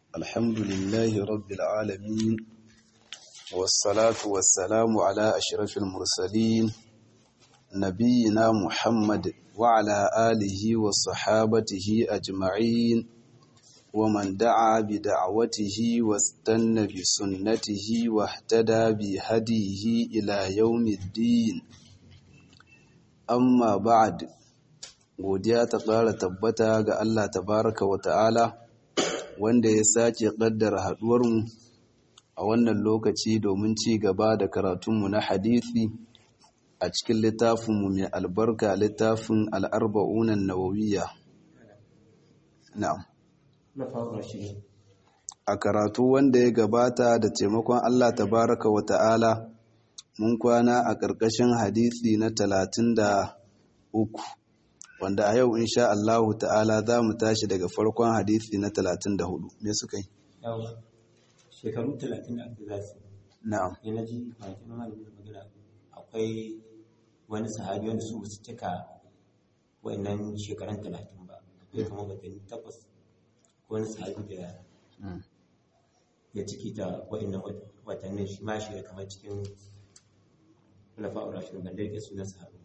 الحمد لله رب العالمين والصلاة والسلام على أشرف المرسلين نبينا محمد وعلى آله وصحابته أجمعين ومن دعا بدعوته واستنى بسنته واهتدى بهديه إلى يوم الدين amma ba'ad godiya ta ƙara tabbata ga Allah tabaraka wa ta'ala wanda ya sake ƙaddara haɗuwarmu a wannan lokaci domin ci gaba da karatunmu na hadithi a cikin littafinmu mai albarka littafin al'arba'unan nawawiyya na'am a karatu wanda ya gabata da taimakon Allah tabaraka wa ta'ala mun kwana a ƙarƙashin hadisi na talatin da uku wanda a yau insha Allahu ta'ala za mu tashi daga farkon hadisi na talatin da hudu me suka yi? shekaru talatin da aka zasu na'am ya na ji bakin malamin magana akwai wani sahabi wanda su su cika wa'annan shekaran talatin ba akwai kamar watanni takwas ko wani sahabi da ya ciki ta wa'annan watannin shi ma shiga kamar cikin khulafa'ur rashidun ban dai sunan sahabi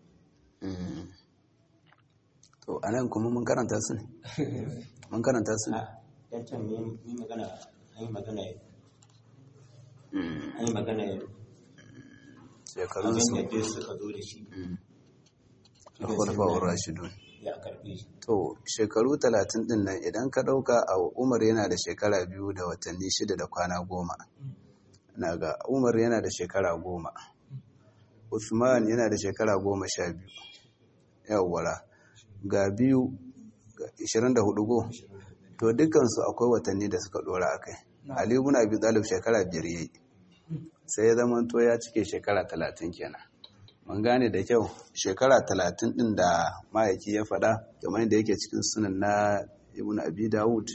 to anan kuma mun karanta su ne mun karanta su ne a dan can mun yi magana an yi magana an yi magana shekarun su abin da dai suka zo da shi da khulafa'ur rashidun ya karbe shi to shekaru talatin din nan idan ka ɗauka a umar yana da shekara biyu da watanni shida da kwana goma na ga umar yana da shekara goma usman yana da shekara goma sha biyu yawwara ga biyu ga 24 go to dukansu akwai watanni da suka dora a kai ali ibn abi talib shekara biyar yayi sai ya zama to ya cike shekara talatin kenan mun gane da kyau shekara talatin din da ma'aiki ya faɗa kamar yadda yake cikin sunan na ibn abi dawud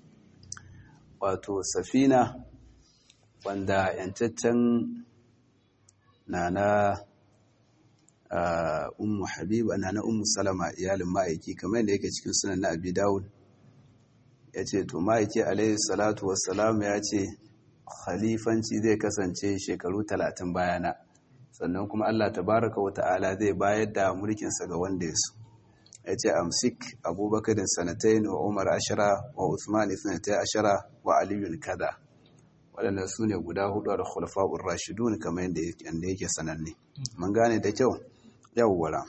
wato safina wanda yantaccen na na ummu habiba na na ummu salama iyalin ma'aiki kamar yadda yake cikin sunan na abi dawud ya ce to ma'aiki alaihi salatu wassalam ya ce khalifanci zai kasance shekaru talatin bayana sannan kuma allah tabaraka wa ta'ala zai bayar da mulkinsa ga wanda ya so ya ce amsik abubakar sanatain wa umar ashara wa usman sanatai ashara wa aliyun kada waɗanda su ne guda hudu da khulafa'ur rashidun kamar yadda yake sananne mun gane da kyau yawwara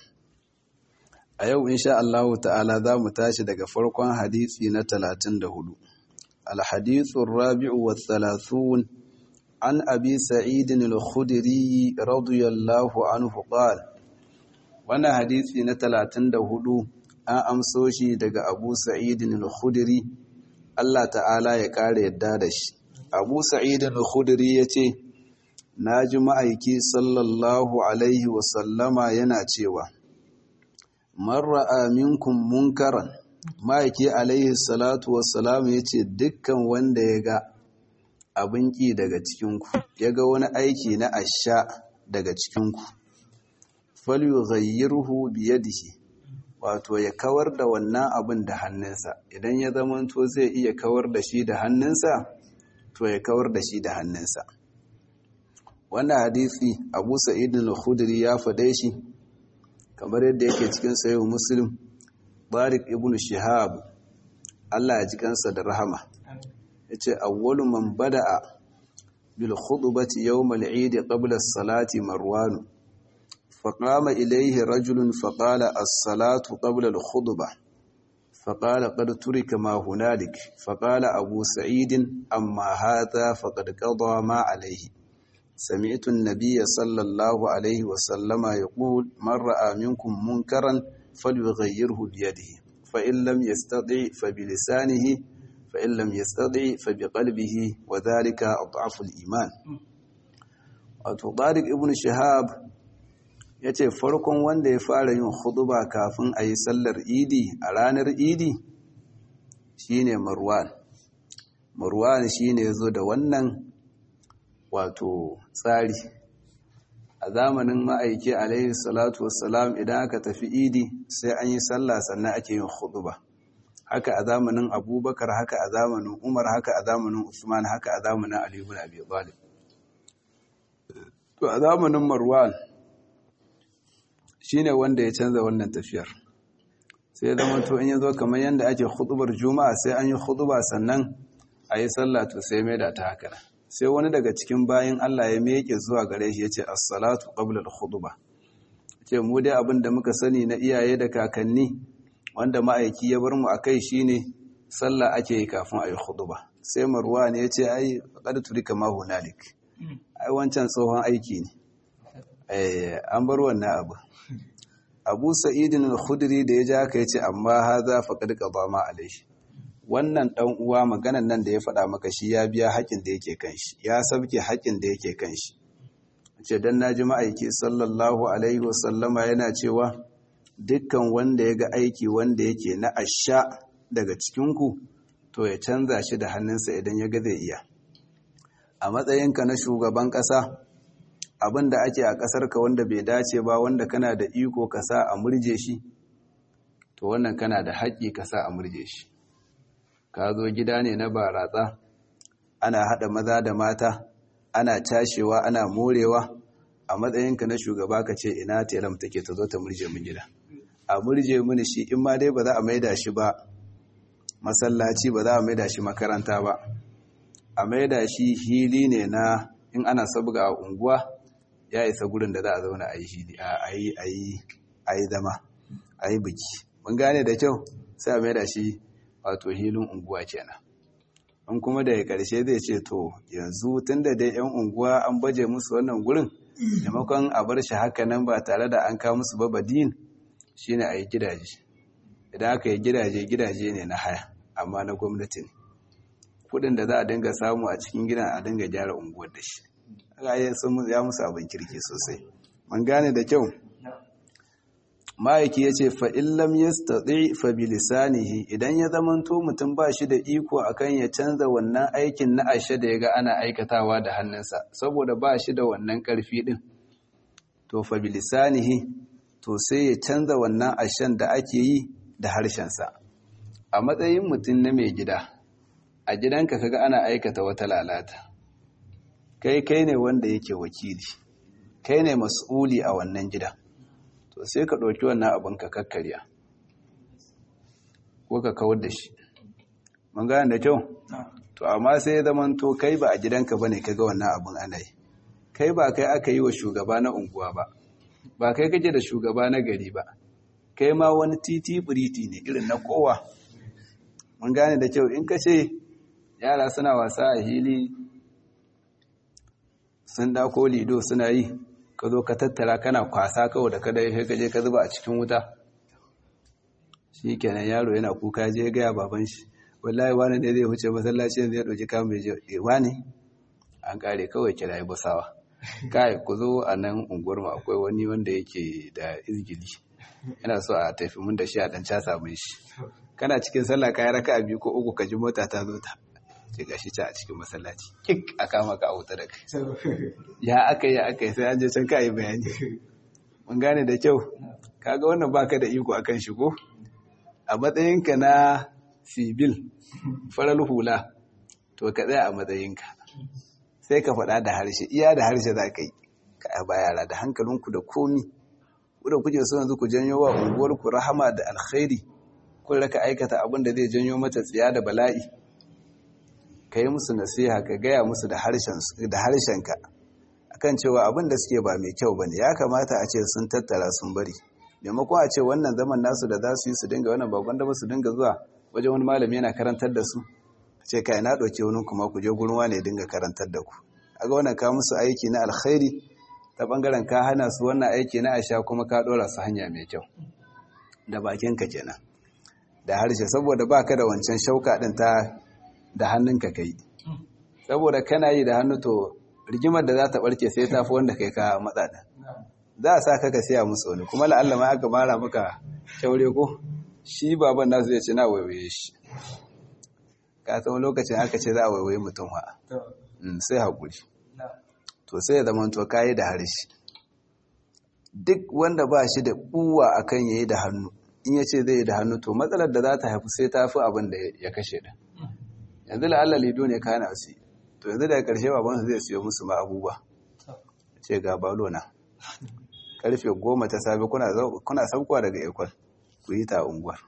a yau insha Allah ta'ala za mu tashi daga farkon hadisi na 34 al-hadithu ar-rabi'u wa thalathun an abi sa'id al-khudri radiyallahu anhu qala wannan hadisi na 34 an amso shi daga abu sa'id al-khudri Allah ta'ala ya kare yadda da shi abu sa'id al-khudri yace naji ma'aiki sallallahu alaihi wa sallama yana cewa man ra'a minkum munkaran ma'aiki alaihi salatu wassalam yace dukkan wanda ya ga abin ki daga cikin ku ya ga wani aiki na asha daga cikin ku falyughayyirhu bi yadihi wato ya kawar da wannan abin da hannunsa idan ya zamanto zai iya kawar da shi da hannunsa to ya kawar da shi da hannunsa wannan hadisi abu sa'id al-khudri ya fade shi kamar yadda yake cikin sayo muslim barik ibn shihab Allah ya ji kansa da rahama yace awwalu man bada'a bil khutbati yawm al-eid qabla as-salati marwan فقام إليه رجل فقال الصلاة قبل الخطبة فقال قد ترك ما هنالك فقال أبو سعيد أما هذا فقد قضى ما عليه سمعت النبي صلى الله عليه وسلم يقول من رأى منكم منكرا فليغيره بيده فإن لم يستطع فبلسانه فإن لم يستطع فبقلبه وذلك أضعف الإيمان وطارق ابن شهاب ya ce farkon wanda ya fara yin huduba kafin a yi sallar idi a ranar idi shine marwan marwan shine ya zo da wannan wato tsari a zamanin ma'aiki alaihi salatu wassalam idan aka tafi idi sai an yi sallah sannan ake yin huduba haka a zamanin abubakar haka a zamanin umar haka a zamanin usman haka a zamanin ali ibn abi talib to a zamanin marwan shine wanda ya canza wannan tafiyar sai zama to in yazo kamar yanda ake khutubar juma'a sai an yi khutuba sannan a yi sallah to sai mai da ta haka sai wani daga cikin bayin Allah ya meke zuwa gare shi yace as-salatu qabla al-khutbah ce mu dai abin da muka sani na iyaye da kakanni wanda ma'aiki ya bar mu akai shine sallah ake yi kafin a yi khutuba sai marwan ya ce ai qad turika ma hunalik ai wancan tsohon aiki ne eh an bar wannan abu abu sa'idin al-khudri da ya ja ka yace amma haza faqad qada ma alaihi wannan dan uwa maganan nan da ya faɗa maka shi ya biya haƙin da yake kan shi ya sabke haƙin da yake kan shi ce dan naji ma'aiki sallallahu alaihi wasallama yana cewa dukkan wanda ya ga aiki wanda yake na asha daga cikin ku to ya canza shi da hannunsa idan ya ga zai iya a matsayinka na shugaban ƙasa abin da ake a ƙasarka wanda bai dace ba wanda kana da iko ka sa a murje shi to wannan kana da haƙƙi ka sa a murje shi ka zo gida ne na baratsa ana haɗa maza da mata ana cashewa ana morewa a matsayinka na shugaba ka ce ina telam take ta zo ta murje min gida a murje mini shi in ma dai ba za a maida shi ba masallaci ba za a maida shi makaranta ba a maida shi hili ne na in ana sabga a unguwa ya isa gurin da za a zauna a yi zama a yi biki mun gane da kyau sai a maida shi wato hilin unguwa kenan in kuma daga karshe zai ce to yanzu tun da dai 'yan unguwa an baje musu wannan gurin maimakon a bar shi haka nan ba tare da an kawo musu babadin shine a yi gidaje idan aka yi gidaje gidaje ne na haya amma na gwamnati ne kudin da za a dinga samu a cikin gidan a dinga gyara unguwar da shi ya musu abin kirki sosai man gane da kyau ma'aiki ya ce fa'illam ya staɗi fabilisanihi idan ya zamanto mutum ba shi da iko akan ya canza wannan aikin na ashe da ya ga ana aikatawa da hannunsa saboda ba shi da wannan ƙarfi ɗin to fabilisanihi to sai ya canza wannan ashen da ake yi da harshensa a matsayin mutum na mai gida a gidanka kaga ana aikata wata lalata kai kai ne wanda yake wakili kai ne mas'uli a wannan gida to sai ka ɗauki wannan abin ka kakkarya ko ka kawar da shi mun gane da kyau to amma sai ya zama to kai ba a gidanka bane kaga wannan abin ana yi kai ba kai aka yi wa shugaba na unguwa ba ba kai kake da shugaba na gari ba kai ma wani titi buriti ne irin na kowa mun gane da kyau in ka ce yara suna wasa a hili sun dako lido suna yi ka zo ka tattara kana kwasa kawai da kada ya gaje ka zuba a cikin wuta shi kenan yaro yana kuka je gaya baban shi wallahi wani ne zai huce masallaci zai ɗauki kamun ya je wani an kare kawai kira yi basawa kai ku zo a nan unguwar mu akwai wani wanda yake da izgili yana so a tafi mun da shi a dan casa mun shi kana cikin sallah kayi raka biyu ko uku ka ji mota ta zo ta ce gashi ta a cikin masallaci kik a kama ka a wuta da kai ya aka yi aka yi sai an je can ka yi bayani mun gane da kyau kaga wannan baka da iko akan shi ko a matsayinka na sibil farar hula to ka tsaya a matsayinka sai ka faɗa da harshe iya da harshe za ka yi ka ba yara da hankalinku da komi da kuke so yanzu ku janyo wa unguwarku rahama da alkhairi kun raka aikata abin da zai janyo mata tsiya da bala'i ka yi musu nasiha ka gaya musu da harshenka akan cewa abin da suke ba mai kyau bane ya kamata a ce sun tattara sun bari maimakon a ce wannan zaman nasu da za su yi su dinga wannan bakon da su dinga zuwa wajen wani malami yana karantar da su a ce kai na ɗauke wani kuma ku je gurin wani ya dinga karantar da ku a ga wannan ka musu aiki na alkhairi ta bangaren ka hana su wannan aiki na asha kuma ka ɗora su hanya mai kyau da bakinka kenan da harshe saboda baka da wancan shauka ɗin ta da hannunka kai saboda kana yi da hannu to rigimar da za ta barke sai ta fi wanda kai ka matsa ɗin za a sa ka ka siya musu wani kuma la'alla ma aka mara maka kyaure ko shi baban nasu zai ce na waiwaye shi ka san lokacin aka ce za a waiwaye mutum ha sai haƙuri to sai ya zama to kayi da harshe duk wanda ba shi da ɓuwa akan yayi da hannu in ya ce zai yi da hannu to matsalar da za ta haifu sai ta fi abin da ya kashe da yanzu la'alla lido ne kana su to yanzu daga ƙarshe babansu zai siyo musu ma abubuwa ce ga balo na karfe goma ta safe kuna saukowa daga ekol ku yi ta unguwar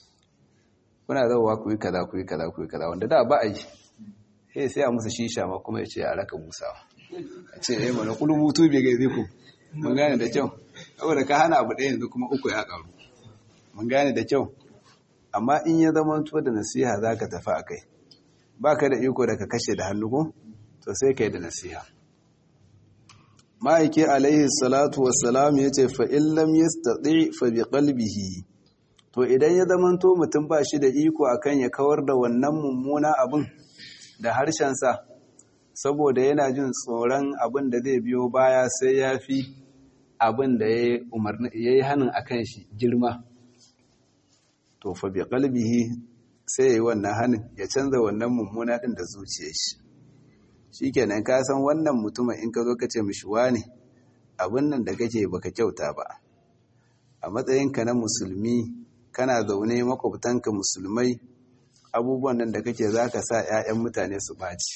kuna zauwa ku yi kaza ku yi kaza ku yi kaza wanda da ba a yi sai sai a musu shisha ma kuma ya ce a raka musawa a ce eh mana kullu mutu bai gaize ku mun gane da kyau saboda ka hana abu ɗaya yanzu kuma uku ya karu mun gane da kyau amma in ya zama to da nasiha za ka tafi a kai ba ka da iko da ka kashe da hannu ko to sai ka yi da nasiha ma'aiki alaihi salatu wassalam ya ce fa'in lam yastati fa bi qalbihi to idan ya zamanto mutum ba shi da iko akan ya kawar da wannan mummuna abin da harshensa saboda yana jin tsoron abin da zai biyo baya sai ya fi abin da ya yi hannun a kan shi girma to fa bi qalbihi sai ya yi wannan hannun ya canza wannan mummuna ɗin da zuciyar shi shi kenan ka san wannan mutumin in ka zo ka ce mishi ne abin nan da kake baka kyauta ba a matsayinka na musulmi kana zaune makwabtanka musulmai abubuwan nan da kake za ka sa 'ya'yan mutane su ɓaci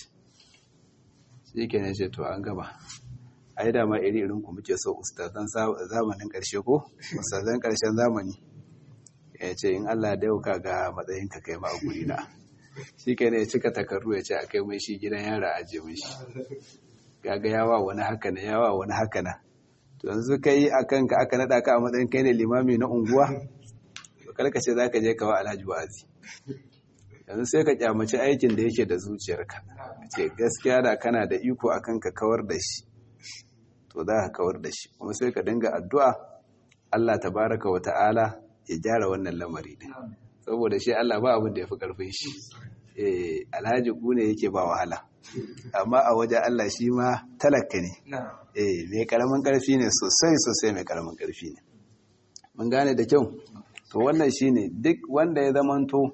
shi kenan ce to an gaba ai dama iri irin ku muke so ustazan zamanin ƙarshe ko ustazan ƙarshen zamani ya ce in Allah da yau ka ga matsayinka kai ma a guri na shi ke ne cika takarru ya ce a kai mai shi gidan yara a je mai shi gaga yawa wani haka na yawa wani haka na to yanzu ka yi a kanka aka naɗa ka a matsayin kai ne limami na unguwa to karka ce za ka je kawo alhaji wazi yanzu sai ka kyamaci aikin da yake da zuciyarka ce gaskiya da kana da iko a kanka kawar da shi to za ka kawar da shi kuma sai ka dinga addu'a Allah tabaraka wa ta'ala ya gyara wannan lamari din saboda shi Allah ba abin da ya fi ƙarfin shi eh alhaji ku ne yake ba wahala amma a wajen Allah shi ma talaka ne eh mai karamin ƙarfi ne sosai sosai mai karamin ƙarfi ne mun gane da kyau to wannan shine duk wanda ya zamanto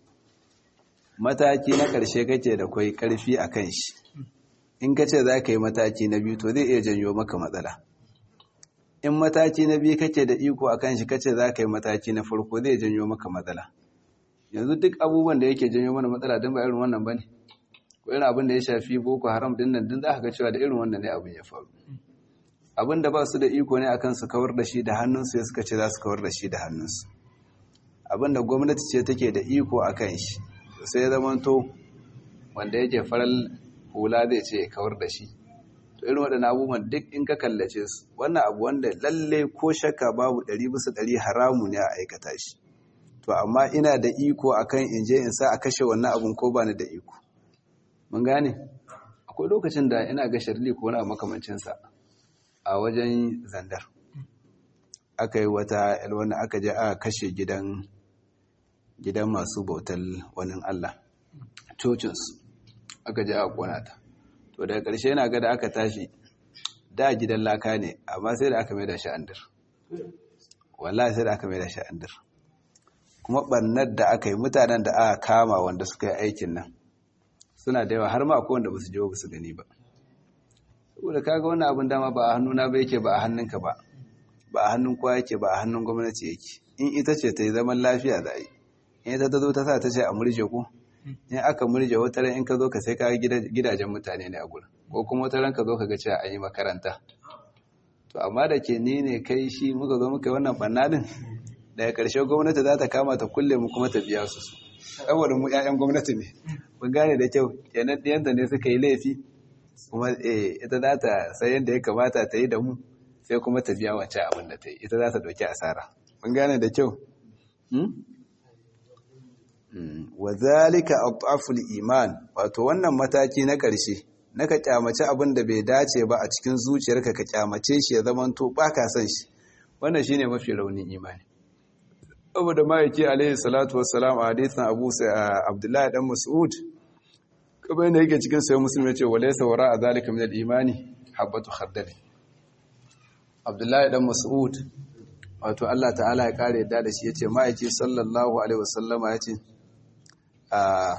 mataki na ƙarshe kake da kwai ƙarfi a kan shi in ka ce za ka yi mataki na biyu to zai iya janyo maka matsala in mataki na biyu kake da iko a kan shi kace za ka yi mataki na farko zai janyo maka matsala yanzu duk abubuwan da yake janyo mana matsala don ba irin wannan ba ne ko irin abin da ya shafi boko haram din nan din za ka ga cewa da irin wannan ne abin ya faru abin da ba su da iko ne akan su kawar da shi da hannunsu ya suka ce za su kawar da shi da hannunsu abin da gwamnati ce take da iko a kan shi sai ya zamanto wanda yake faral hula zai ce ya kawar da shi to irin waɗannan abubuwan duk in ka kallace su wannan abu wanda lalle ko shakka babu ɗari bisa ɗari haramu ne a aikata shi to amma ina da iko akan in je in sa a kashe wannan abun ko ba ni da iko mun gane akwai lokacin da ina ga sharli ko wani abu makamancinsa a wajen zandar aka yi wata wani aka je aka kashe gidan gidan masu bautar wani Allah cocinsu aka je aka kona ta to daga ƙarshe yana ga da aka tashi da gidan laka ne amma sai da aka mai da shi andir wallahi sai da aka mai da shi andir kuma ɓannar da aka yi mutanen da aka kama wanda suka yi aikin nan suna da yawa har ma akwai wanda ba su je ba su gani ba saboda kaga wannan abin dama ba a hannuna ba yake ba a hannunka ba ba a hannun kowa yake ba a hannun gwamnati yake in ita ce ta yi zaman lafiya da yi in ita ta zo ta sa ta ce a murje ku in aka murje wata ran in ka zo ka sai ka gidajen mutane ne a gurin ko kuma wata ran ka zo ka ga cewa an yi makaranta to amma da ke ni ne kai shi muka zo muka yi wannan banna din daga ƙarshe gwamnati za ta kama ta kulle mu kuma ta biya su su saboda mu 'ya'yan gwamnati ne mun gane da kyau kenan ɗiyanta ne suka yi laifi kuma ita za ta sai yadda ya kamata ta yi da mu sai kuma ta biya wancan abin da ta yi ita za ta ɗauki asara mun gane da kyau wa zalika ataful iman wato wannan mataki na ƙarshe na ka kyamace abin da bai dace ba a cikin zuciyarka ka kyamace shi ya zama to ba ka san shi wannan shine mafi raunin imani saboda ma'aiki alaihi salatu wassalam a hadisin abu abdullahi dan mas'ud kamar yadda yake cikin sayan musulmi ya ce wa laysa wara a zalika min al-imani habatu khardal abdullahi dan mas'ud wato Allah ta'ala ya kare yadda da shi yace ma'aiki sallallahu alaihi wasallama yace a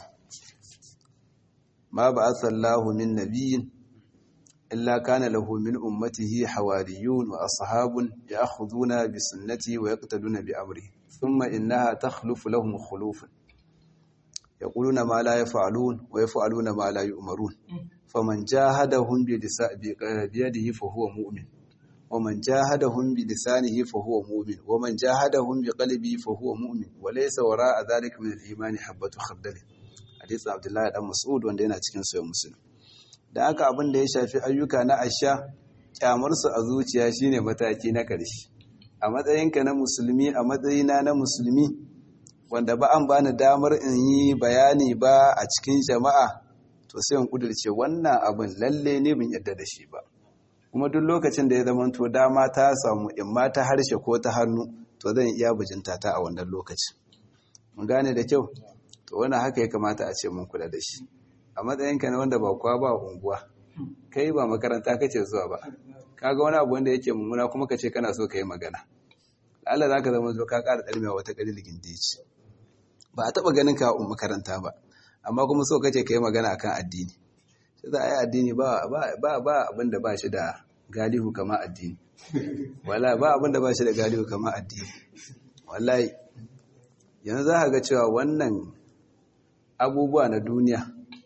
ma ba'atha Allahu min nabiyyin illa kana lahu min ummatihi hawariyun wa ashabun ya'khuduna bi sunnati wa yaqtaduna bi amri thumma innaha takhlufu lahum khulufan yaquluna ma la yaf'alun wa yaf'aluna ma la yu'marun faman jahadahum bi yadihi fa huwa mu'min ومن جاهدهم بلسانه فهو مؤمن ومن جاهدهم بقلبه فهو مؤمن وليس وراء ذلك من الإيمان حبة خردل حديث عبد الله بن مسعود wanda yana cikin sahih muslim da aka abin da ya shafi ayyuka na asha kyamar su a zuciya shine mataki na ƙarshe a matsayinka na musulmi a matsayina na musulmi wanda ba an bani damar in yi bayani ba a cikin jama'a to sai in kudirce wannan abin lalle ne bin yadda da shi ba kuma duk lokacin da ya zama to dama ta samu in ma ta harshe ko ta hannu to zan iya bujinta ta a wannan lokacin mun gane da kyau to wannan haka ya kamata a ce mun kula da shi a matsayinka ne wanda ba kwa ba unguwa kai ba makaranta kace zuwa ba kaga wani abu wanda yake mummuna kuma kace kana so ka yi magana Allah zaka zama zo ka ƙara ɗarmewa wata ƙari ligindeci ba a taɓa ganin ka a makaranta ba amma kuma so kace ka yi magana akan addini sai za a yi addini ba ba abin da ba shi da galihu kama addini wala ba abin da ba shi da galihu kama addini wallahi yanzu za a ga cewa wannan abubuwa na duniya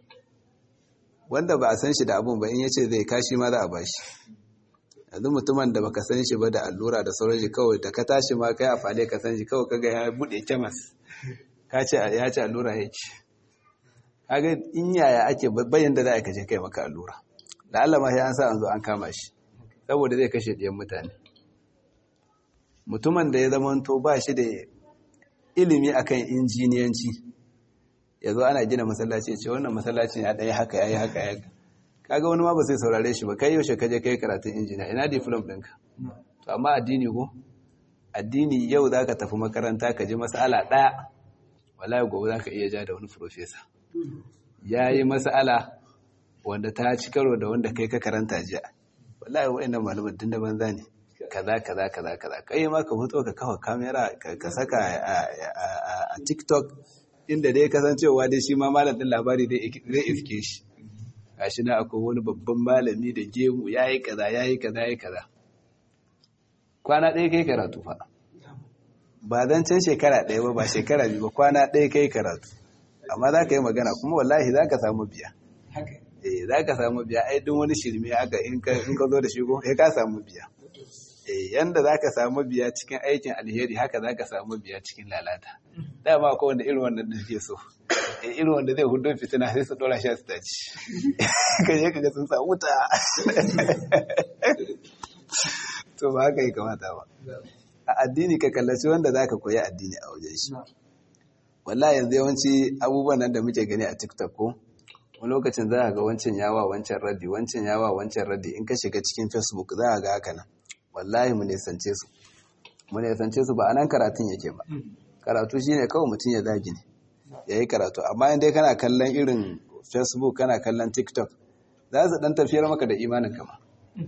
wanda ba a san shi da abun ba in yace zai kashi ma za a ba shi yanzu mutumin da baka san shi ba da allura da sauran shi kawai da ka tashi ma kai a fale ka san shi kawai kaga ya bude kemas ka ce ya ce allura yake kaga in yaya ake bayan da za a kashe kai maka allura da Allah ma sai an sa an zo an kama shi saboda zai kashe ɗiyan mutane mutumin da ya zamanto ba shi da ilimi akan injiniyanci ya zo ana gina masallaci ce wannan masallacin ya ɗaya haka ya yi haka ya kaga wani ma ba sai saurare shi ba kai yaushe ka je kai karatun injiniya ina diplom ɗinka to amma addini ko addini yau za ka tafi makaranta ka ji masala ɗaya wallahi gobe za ka iya ja da wani profesa ya yi masala wanda ta ci karo da wanda kai ka karanta jiya wallahi wa'annan malaman tun da banza ne kaza kaza kaza kaza kai ma ka fito ka kafa kamera ka saka a TikTok inda dai kasancewa dai shi ma malamin labari zai iske shi gashi na akwai wani babban malami da gemu yayi kaza yayi kaza yayi kaza kwana ɗaya kai karatu fa ba zan can shekara ɗaya ba ba shekara biyu ba kwana ɗaya kai karatu amma za ka yi magana kuma wallahi za ka samu biya eh za ka samu biya ai duk wani shirme haka in ka zo da shigo ya ka samu biya eh yanda za ka samu biya cikin aikin alheri haka za ka samu biya cikin lalata dama akwai wanda irin wannan da ke so eh irin wanda zai hudu fitina sai su dora shi a staci ka je ka ga sun sa wuta to ba haka yi kamata ba a addini ka kallaci wanda za ka koyi addini a wajen shi wallahi yanzu yawanci abubuwan nan da muke gani a tiktok ko wani lokacin za a ga wancan yawa wancan raddi wancan yawa wancan raddi in ka shiga cikin facebook za a ga haka nan wallahi mu nisance su mu nisance su ba a nan karatun yake ba karatu shine kawai mutum ya zagi ne ya yi karatu amma in dai kana kallon irin facebook kana kallon tiktok za su dan tafiyar maka da imanin kama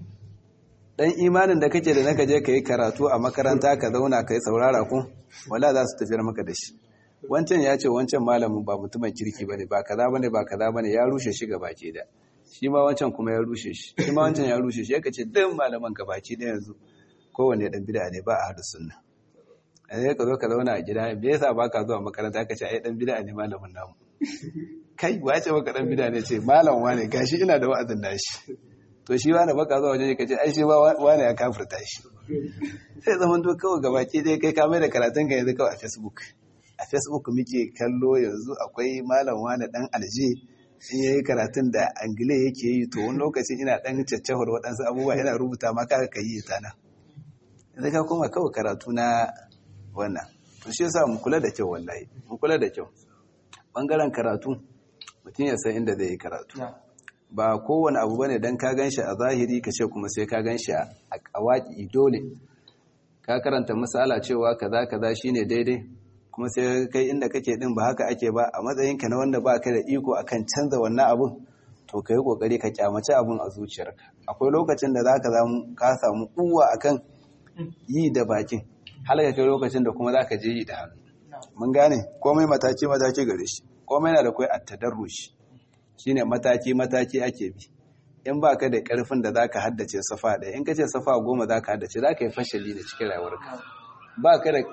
dan imanin da kake da naka je ka yi karatu a makaranta ka zauna ka yi saurara ku wala za su tafiyar maka da shi wancan ya ce wancan malamin ba mutumin kirki bane ba kaza bane ba kaza bane ya rushe shi gabaki da shi ma wancan kuma ya rushe shi shi ma wancan ya rushe shi yake ce duk malaman gabaki da yanzu kowanne dan bid'a ne ba a hadu sunna sai ka zo ka zauna a gida me yasa baka zuwa makaranta ka ce ai dan bid'a ne malamin namu kai wace maka dan bid'a ne ce malam wane gashi ina da wa'azin nashi to shi wani baka zuwa waje ka ce ai shi ba wani ya kafirta shi sai zaman to kawai gabaki dai kai ka mai da karatun ka yanzu kawai a facebook a facebook muke kallo yanzu akwai malam wani dan alje in yayi karatun da angile yake yi to wani lokacin ina dan caccahar waɗansu abubuwa ina rubuta ma kaga ka yi ta nan yanzu ka koma kawai karatu na wannan to shi yasa mu kula da kyau wallahi mu kula da kyau bangaren karatu mutum ya san inda zai yi karatu ba kowane abu bane dan ka ganshi a zahiri ka ce kuma sai ka ganshi a kawaki dole ka karanta misala cewa kaza kaza shine daidai kuma sai kai inda kake din ba haka ake ba a matsayinka na wanda ba ka da iko akan canza wannan abun to ka yi kokari ka kyamaci abun a zuciyarka akwai lokacin da zaka zamu ka samu kuwa akan yi da bakin har ka kai lokacin da kuma zaka je yi da hannu mun gane komai mataki mataki gare shi komai na da kai at-tadarrush shine mataki mataki ake bi in ba ka da karfin da zaka haddace safa ɗaya in ka ce safa goma zaka haddace zaka yi fashali da cikin rayuwarka ba ka da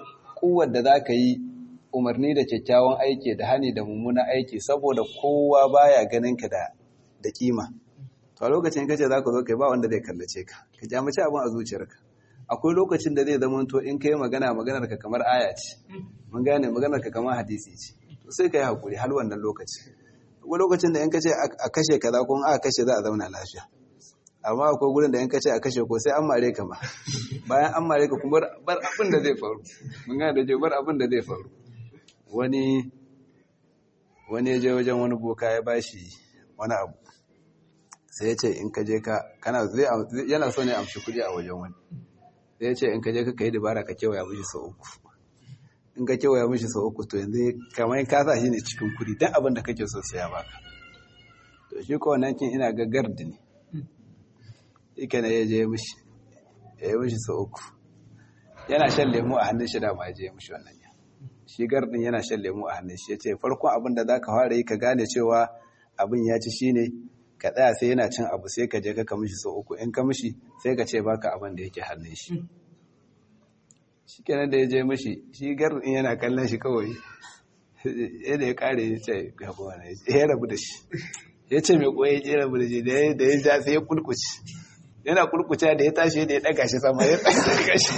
ukuwar da za ka yi umarni da kyakkyawan aiki da hani da mummunan aiki saboda kowa baya ganin ka da da kima to a lokacin kace za ka zo kai ba wanda zai kallace ka ka jamace abin a zuciyarka akwai lokacin da zai zama to in kai magana maganar ka kamar aya ce mun gane maganar ka kamar hadisi ce to sai ka yi hakuri har wannan lokaci akwai lokacin da in kace a kashe kaza ko in aka kashe za a zauna lafiya amma akwai gurin da in kace a kashe ko sai an mare ka ma bayan an mare ka kuma bar abin da zai faru mun gane da je bar abin da zai faru wani wani ya je wajen wani boka ya bashi wani abu sai ya ce in ka je ka kana yana so ne amshi kuɗi a wajen wani sai ya ce in ka je ka kai dabara ka kewaya mishi sau uku in ka kewaya mishi sau uku to yanzu kamar ka sa shi ne cikin kuɗi don abin da kake so sai ya baka to shi ko wannan kin ina ga gardi ne ike na ya je mishi ya yi mishi sau uku yana shan lemu a hannun shi da ma ya je mishi wannan ya shi gardin yana shan lemu a hannun shi ya ce farkon abin da za ka fara yi ka gane cewa abin ya ci shi ne ka tsaya sai yana cin abu sai ka je ka ka mishi sau uku in ka mishi sai ka ce baka abin da yake hannun shi shi kenan da ya je mishi shi gardin yana kallon shi kawai yadda ya kare ya ce gaba wani ya rabu da shi ya ce mai koyi ya rabu da shi da ya ja sai ya kulkuci yana kurkuce da ya tashi da ya daga shi sama ya daga shi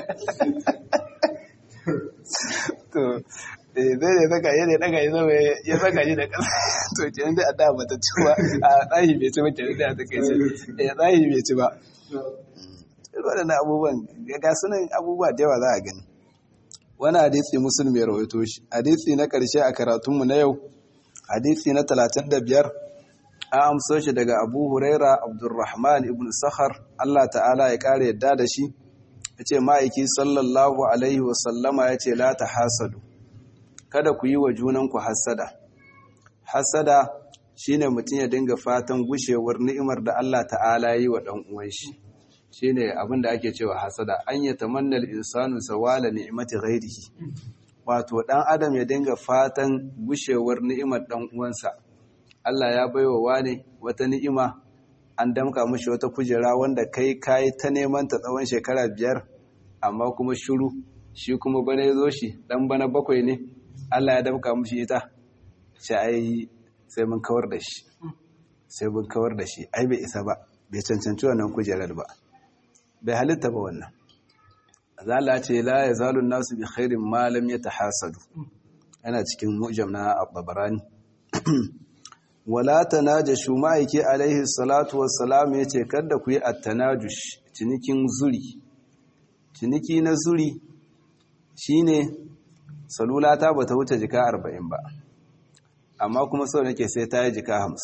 to zai da saka yadda ya daga shi sama ya saka shi da ƙasa to ke yanzu a da bata ci ba a tsahi bai ci ba ke da ta kai ce ya tsahi bai ci ba waɗannan abubuwan ga sunan abubuwa da yawa za a gani wani hadisi musulmi ya rawaito shi hadisi na ƙarshe a karatunmu na yau hadisi na talatin da biyar an amso shi daga abu huraira abdurrahman ibn sakhar Allah ta'ala ya kare yadda da shi ya ce ma'aiki sallallahu alaihi wasallama ya ce la ta hasadu kada ku yi wa junanku hasada hasada shine mutum ya dinga fatan gushewar ni'imar da Allah ta'ala yi wa ɗan uwan shi shine abin da ake cewa hasada an ya tamanna al-insanu zawala ni'mati ghairihi wato ɗan adam ya dinga fatan gushewar ni'imar ɗan uwansa Allah ya baiwa wane wata ni'ima an damka mashi wata kujera wanda kai kayi ta neman ta tsawon shekara biyar amma kuma shiru shi kuma bana ya zo shi dan bana bakwai ne Allah ya damka mashi ita sai ai sai mun kawar da shi sai mun kawar da shi ai bai isa ba bai cancanci wannan kujerar ba bai halitta ba wannan zala ce la yazalu nasu bi khairin ma lam yatahasadu yana cikin mu'jam na at-tabarani wala tanajashu ma'aiki alaihi salatu wassalam yace kada ku yi at-tanajush cinikin zuri ciniki na zuri shine salula ta bata wuce jika 40 ba amma kuma so nake sai ta yi jika 50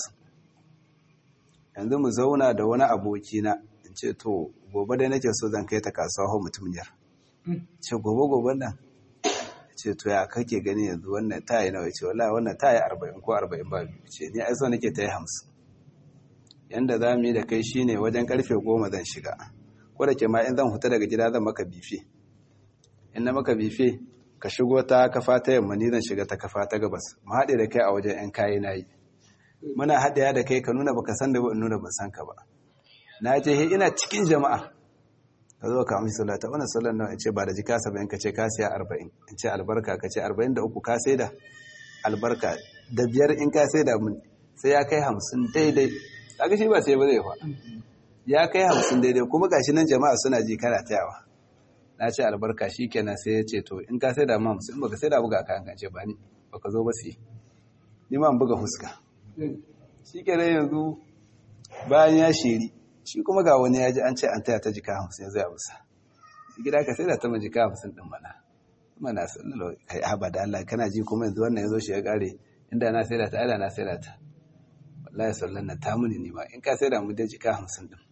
yanzu mu zauna da wani aboki na in ce to gobe dai nake so zan kai ta kasuwa ho mutumiyar ce gobe gobe nan ce to ya kake gani yanzu wannan ta yi nawa ce wallahi wannan ta yi arba'in ko arba'in ba biyu ce ni aiso nake ta yi hamsin yanda za mu yi da kai shine wajen karfe goma zan shiga ko da ke ma in zan huta daga gida zan maka bife in na maka bife ka shigo ta kafa ta yamma ni zan shiga ta kafa ta gabas mu haɗe da kai a wajen yan kayi na yi muna haɗewa da kai ka nuna baka san da ba in nuna ban san ka ba na je ina cikin jama'a ka zo ka amshi salata wannan sallar nawa in ce ba da jika saba'in ka ce ka siya arba'in in ce albarka ka ce arba'in da uku ka sai da albarka da biyar in ka sai da mun sai ya kai hamsin daidai kaga shi ba sai ba zai fa ya kai hamsin daidai kuma gashi nan jama'a suna ji kana tayawa na ce albarka shi kenan sai ya ce to in ka sai da ma hamsin baka sai da buga ka kan ce ba ni baka zo ba sai ni ma buga fuska shi kenan yanzu bayan ya shiri shi kuma ga wani ya ji an ce an taya ta jika hamsin ya zai abusa gida ka sai da ta jika hamsin din mana mana sallallahu kai haba da Allah kana ji kuma yanzu wannan ya zo shi ya kare inda na sai da ta ada na sai da ta wallahi sallan na ta muni ne ma in ka sai da mu da jika hamsin din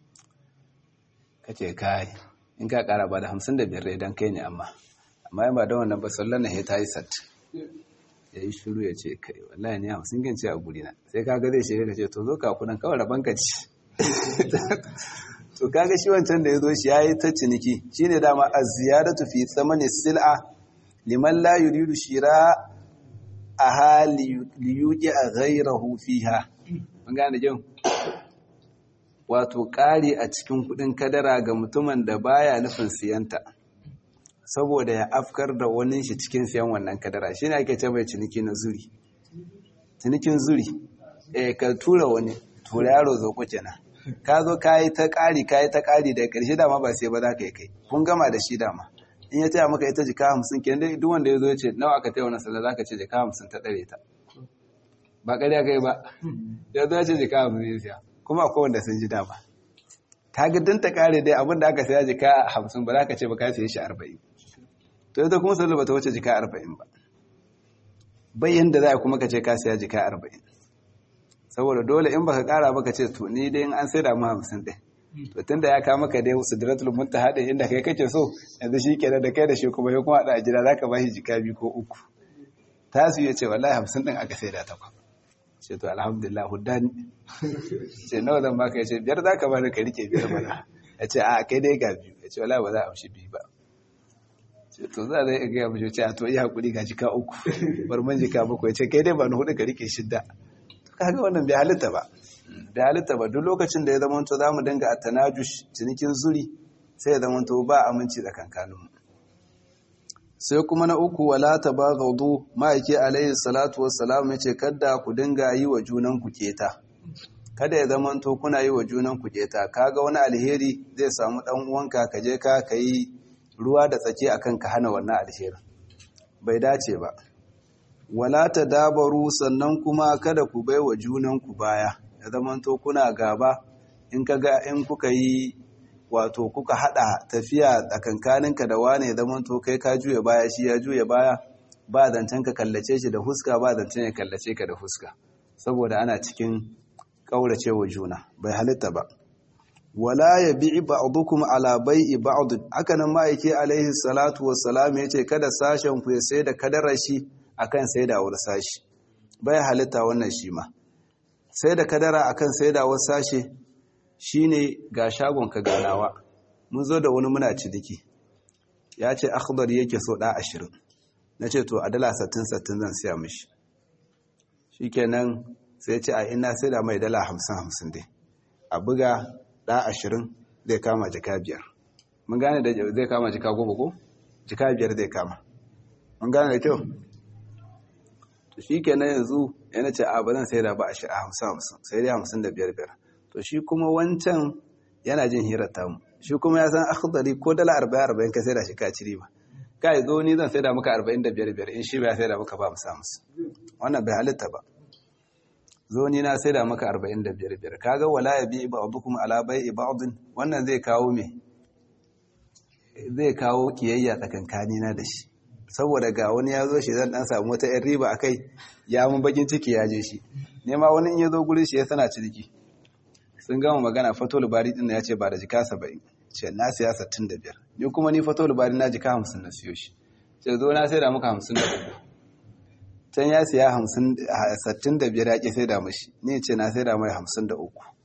kace kai in ka kara ba da hamsin da biyar dan kai ne amma amma in ba da wannan ba sallan na ya ta yi sat ya yi shiru ya ce kai wallahi ne hamsin gan ce a guri na sai kaga zai shiga ka ce to zo ka kudan kawai raban ka ci to kaga shi wancan da ya zo shi ya yi ta ciniki shi ne dama a ziyaratu fi tsamani sil'a liman la yuridu shira a hali liyuki a ghairahu fiha mun gane jin wato ƙari a cikin kuɗin kadara ga mutumin da baya nufin siyanta saboda ya afkar da wani shi cikin siyan wannan kadara shi ne ake ce mai ciniki na zuri cinikin zuri eh ka tura wani tura yaro zo ku kenan ka zo ka yi ta ƙari ka yi ta ƙari da ƙarshe dama ba sai ba za ka yi kai kun gama da shi dama in ya taya maka ita jika hamsin kenan dai duk wanda ya zo ya ce nawa aka taya wannan sallah za ka ce jika hamsin ta ɗare ta ba ƙarya kai ba ya zo ya ce jika hamsin ya siya kuma akwai wanda sun ji dama ta ga ta ƙare dai abin da aka saya jika hamsin ba za ka ce ba ka siya shi arba'in to ita kuma sallah ba ta wuce jika arba'in ba bayan da za a kuma ka ce ka siya jika arba'in saboda dole in baka kara baka ce to ni dai in an sai da mu hamsin ɗin to tunda ya kama ka dai sidratul muntaha din inda kai kake so yanzu shi kenan da kai da shi kuma ya kuma da ajira zaka bashi jika biyu ko uku tasu ya ce wallahi hamsin ɗin aka sai da ta kwa ce to alhamdulillah huddani ce nawa zan baka ya ce biyar zaka bani ka rike biyar mana ya ce a kai dai ga biyu ya ce wallahi ba za a amshi biyu ba ce to za zai ga mu ce a to iya hakuri ga jika uku bar man jika bakwai ya ce kai dai ba ni hudu ka rike shidda kaga wannan bai halitta ba bai halitta ba duk lokacin da ya zama to zamu dinga at-tanajush cinikin zuri sai ya zama to ba aminci tsakankaninmu sai kuma na uku wala tabaghadu ma'aiki alayhi salatu wassalam yace kada ku dinga yi wa junan ku keta kada ya zama to kuna yi wa junan ku keta kaga wani alheri zai samu dan uwanka ka je ka kai ruwa da tsake akan ka hana wannan alherin bai dace ba wala ta dabaru sannan kuma kada ku bai wa junanku baya ya zamanto kuna gaba in kaga in kuka yi wato kuka hada tafiya tsakankaninka da wane ya zamanto kai ka juya baya shi ya juya baya ba zancen ka kallace shi da huska ba zancen ya kallace ka da huska saboda ana cikin kaurace wa juna bai halitta ba wala ya bi'i ba'dukum ala bai'i ba'd haka nan ma'aiki alaihi salatu wassalam yace kada sashen ku ya sai da kadarar shi akan saidawar sashi bai halitta wannan shi ma sai da kadara akan saidawar sashe shine ga shagon ka ganawa mun zo da wani muna ciniki ya ce akhdar yake so da 20 nace to a dala 60 60 zan siya mishi shikenan sai ce a ina sai da mai dala 50 50 dai a buga da 20 zai kama jika biyar mun gane da zai kama jika goma ko jika biyar zai kama mun gane da kyau to shi kenan yanzu yana ce a ba zan sai da ba a shi a hamsin hamsin sai dai hamsin da biyar biyar to shi kuma wancan yana jin hirar tamu shi kuma ya san akhdari ko dala arba'in arba'in ka sai da shi ka ciri ba kai zo ni zan sai da maka arba'in da biyar biyar in shi ba ya sai da maka ba hamsin hamsin wannan bai halitta ba zo ni na sai da maka arba'in da biyar biyar kaga wala ya bi ba'dukum ala bai'i ba'din wannan zai kawo me zai kawo kiyayya tsakankani na da shi saboda ga wani ya zo shi zan dan samu wata yan riba akai ya mun bakin ciki ya je shi ne ma wani in ya zo gurin shi ya sana ciniki sun gama magana fatol bari din ya ce ba da jika 70 ce na siya 65 ni kuma ni fatol bari na jika 50 na siyo shi ce zo na sai da muka 53 can ya siya 50 65 ya ki sai da mashi ni ce na sai da mai 53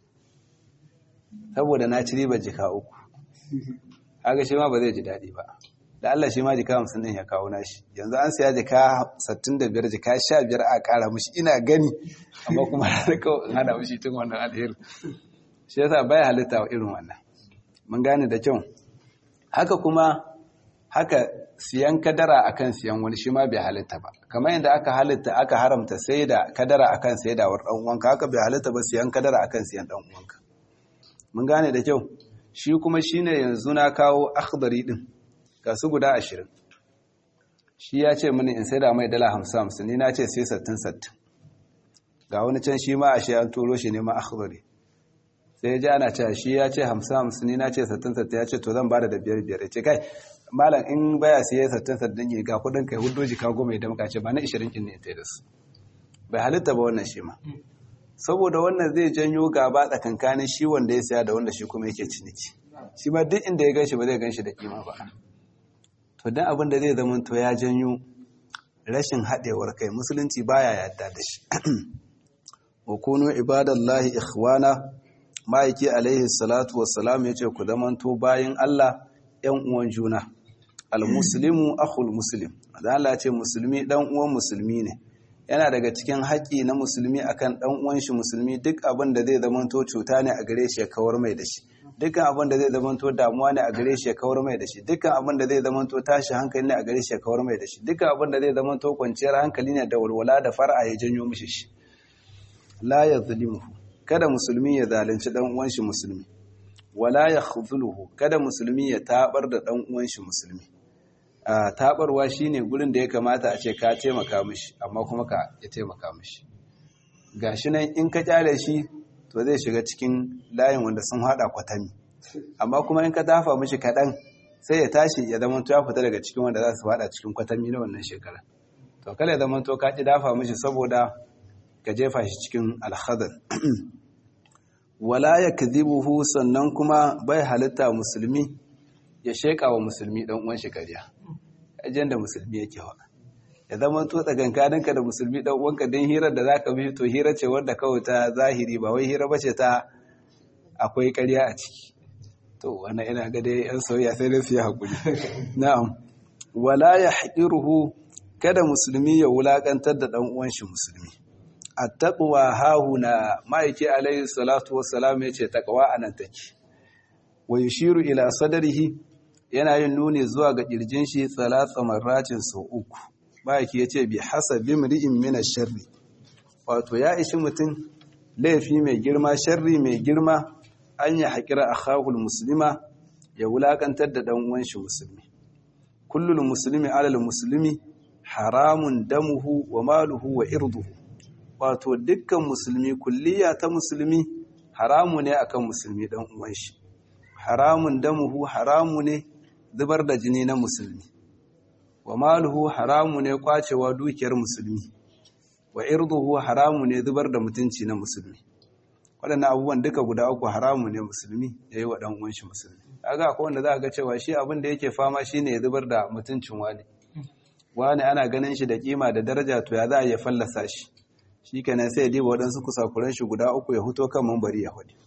saboda na ci riba jika uku haka shi ma ba zai ji daɗi ba da Allah shi ma jika hamsin ɗin ya kawo nashi yanzu an siya jika sattin da biyar jika sha biyar a ƙara mushi ina gani amma kuma har kawai in hana mushi tun wannan alheri shi yasa baya halitta wa irin wannan mun gane da kyau haka kuma haka siyan kadara akan siyan wani shi ma bai halitta ba kamar yadda aka halitta aka haramta sai da kadara akan saidawar ɗan uwanka haka bai halitta ba siyan kadara akan siyan ɗan uwanka mun gane da kyau shi kuma shine yanzu na kawo akhdari din ga su guda ashirin shi ya ce mini in sai da mai dala hamsin hamsin ni na ce sai sattin sattin ga wani can shi ma a shi an turo shi ne ma akhbari sai ya ji ana cewa shi ya ce hamsin hamsin ni na ce sattin sattin ya ce to zan bada da biyar biyar ya ce kai malam in baya siya sattin sattin ne ga kudin kai hudu jika goma ya damka ce ba na ishirin kin ne ta da su bai halitta ba wannan shi ma saboda wannan zai janyo gaba tsakankanin shi wanda ya siya da wanda shi kuma yake ciniki shi ma duk inda ya gan shi ba zai gan shi da kima ba to dan abin da zai zama to ya janyo rashin haɗewar kai musulunci baya yadda da shi wa kunu ibadallahi ikhwana ma'aiki alaihi salatu wassalam yace ku zamanto bayin Allah ƴan uwan juna almuslimu akhul muslim dan Allah ya ce musulmi dan uwan musulmi ne yana daga cikin haƙƙi na musulmi akan ɗan uwan shi musulmi duk abin da zai zamanto cuta ne a gare shi ya kawar mai da shi dukkan abin da zai zamanto damuwa ne a gare shi ya kawar mai da shi dukkan abin da zai zamanto tashi hankali ne a gare shi ya kawar mai da shi dukkan abin da zai zamanto kwanciyar hankali ne da walwala da far'a ya janyo mishi shi la yazlimuhu kada musulmi ya zalunci dan uwan shi musulmi wala yakhzuluhu kada musulmi ya tabar da dan uwan shi musulmi a tabarwa shine gurin da ya kamata a ce ka taimaka mishi amma kuma ka ya taimaka mishi gashi nan in ka kyale shi to zai shiga cikin layin wanda sun hada kwatami amma kuma in ka dafa mishi kaɗan sai ya tashi ya zama ya fita daga cikin wanda za su hada cikin kwatami na wannan shekara to kala ya zama to ka ki dafa mishi saboda ka jefa shi cikin alhadar wala ya kadhibuhu sannan kuma bai halitta musulmi ya sheka wa musulmi dan uwan shi kariya ajin da musulmi yake wa ya zama to tsakankaninka da musulmi dan uwanka dan hirar da zaka bi to hira ce wanda kawai ta zahiri ba wai hira bace ta akwai ƙarya a ciki to wannan ina ga dai yan soyayya sai dai su yi hakuri na'am wala yahqiruhu kada musulmi ya wulakantar da dan uwan shi musulmi attaqwa hahuna ma'aiki alayhi salatu wassalam yace taqwa anan take wa yushiru ila sadrihi yana yin nuni zuwa ga kirjin shi salatsa marratin sau uku ma'aiki yace bi hasabi mri'in min ash-sharri wato ya ishi mutum laifi mai girma sharri mai girma an ya haƙira akhahul muslima ya wulakantar da dan uwan shi musulmi kullul muslimi alal muslimi haramun damuhu wa maluhu wa irduhu wato dukkan musulmi kulliya ta musulmi haramu ne akan musulmi dan uwan shi haramun damuhu haramu ne zubar da jini na musulmi wa maluhu haramu ne kwacewa dukiyar musulmi wa irduhu haramu ne zubar da mutunci na musulmi waɗannan abubuwan duka guda uku haramu ne musulmi ya yi wa ɗan uwan shi musulmi kaga akwai wanda za a ga cewa shi abin da yake fama shine ya zubar da mutuncin wani wani ana ganin shi da kima da daraja to ya za a iya fallasa shi shi kenan sai ya diba waɗansu kusakuran shi guda uku ya huto kan mambari ya hudu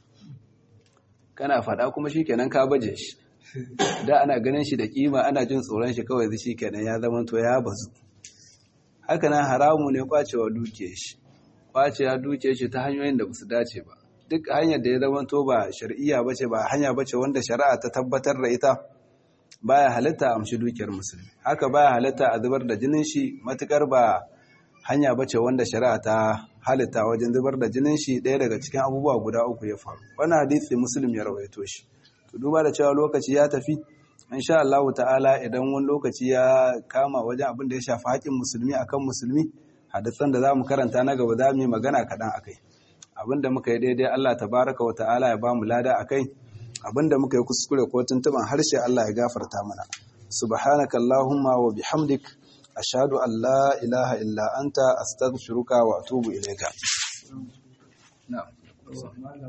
kana faɗa kuma shi kenan ka baje shi da ana ganin shi da kima ana jin tsoron shi kawai shi kenan ya zama to ya bazu haka nan haramu ne kwacewa duke shi kwacewa duke shi ta hanyoyin da basu dace ba duk hanyar da ya zama to ba shar'iyya bace ba hanya bace wanda shari'a ta tabbatar da ita baya halitta a amshi dukiyar musulmi haka baya halitta a zubar da jinin shi matukar ba hanya bace wanda shari'a ta halitta wajen zubar da jinin shi ɗaya daga cikin abubuwa guda uku ya faru wannan hadisi muslim ya rawaito shi to duba da cewa lokaci ya tafi insha Allah ta'ala idan wani lokaci ya kama wajen abin da ya shafi haƙin musulmi akan musulmi hadisan da zamu karanta na gaba zamu yi magana kaɗan akai abin da muka yi daidai Allah tabaraka wa ta'ala ya bamu lada akai abin da muka yi kuskure ko tuntuban harshe Allah ya gafarta mana subhanaka allahumma wa bihamdik ashhadu an la ilaha illa anta astaghfiruka wa atubu ilayka na'am